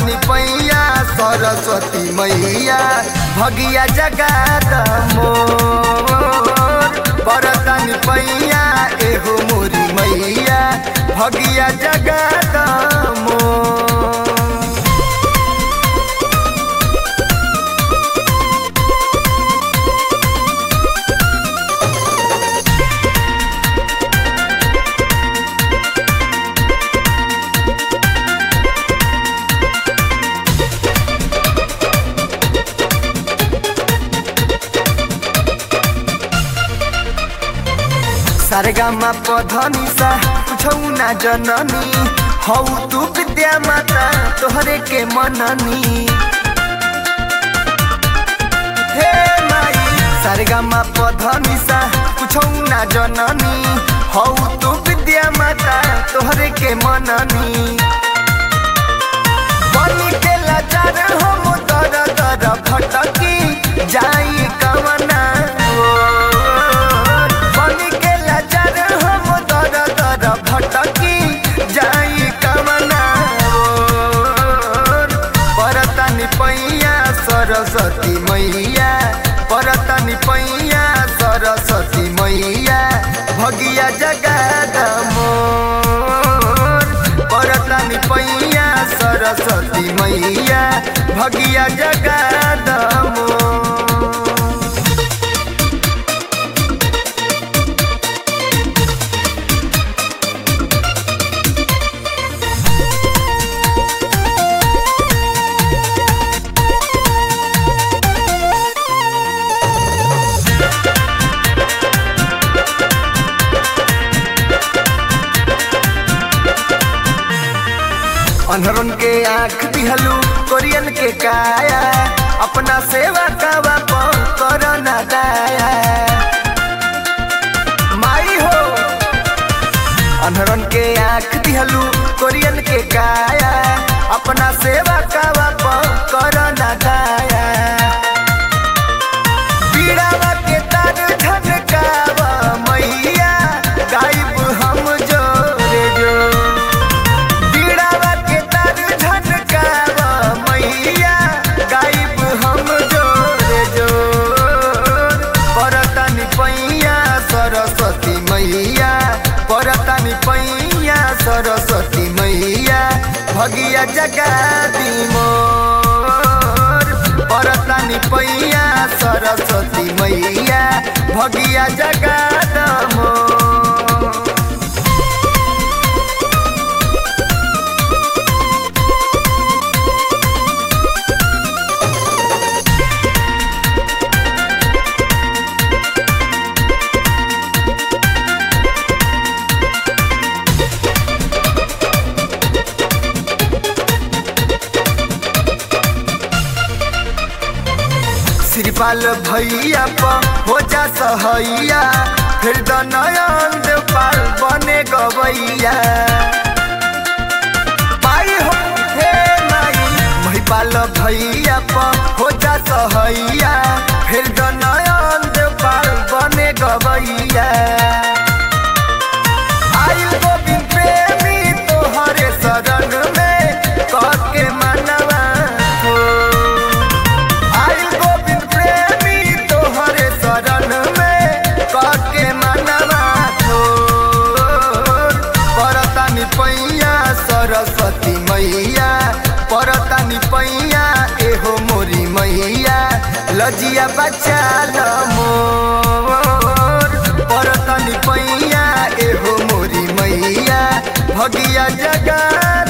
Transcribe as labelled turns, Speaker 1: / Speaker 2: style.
Speaker 1: परतनी पैया सरस्वती मैया भगिया जगाद मोर परतनी पैया एहो मोरी मैया भगिया जगाद मोर सरगमा पधनी सा कुछौ ना जननी हौ तू विद्या माता तोहरे के मननी हे माई सरगमा पधनी सा कुछौ ना जननी हौ तू विद्या माता तोहरे के मननी बनी के लाचार हम दर दर भटकी जाई कवना ओर। बनी के लाचार हम दर दर भटकी जाई कवना ओर। परतनी पैया सरस्वती मैया परतनी पैया सरस्वती मैया भगिया जगाद मोर परतनी पैया सरस्वती मैया भगिया जगाद मोर अनहरन के आँख दिहलू कोरियन के काया अपना सेवा कावा पर करना दाया माई हो अनहरन के आँख दिहलू कोरियन के काया अपना सेवा कावा पर करना दाया पीड़ावा के तार झनकावा मैया गायब हम जोरे जो पीड़ावा के तार झनकावा मैया गायब हम जोरे जोर परतनी पैया सरस्वती मैया परतनी पैया सरस्वती मैया भगिया जगादी मोर परतनी पैया सरस्वती मैया भगिया जगाद मोर श्रीपाल भैया प हो जा सहैया फिर द नयन पाल बने गवैया पाई हो हे माई महिपाल भैया प हो जा सहैया फिर द नयन पाल बने गवैया आइल गोविंद प्रेमी तोहरे शरण में कह के मनवा हो आइल गोविंद प्रेमी तोहरे शरण में कह के मनवा छोड़ परतनी पैया सरस्वती मैया परतनी पैया एहो मोरी मैया लजिया बच्चा मोर परतनी पैया एहो मोरी मैया भगिया जगा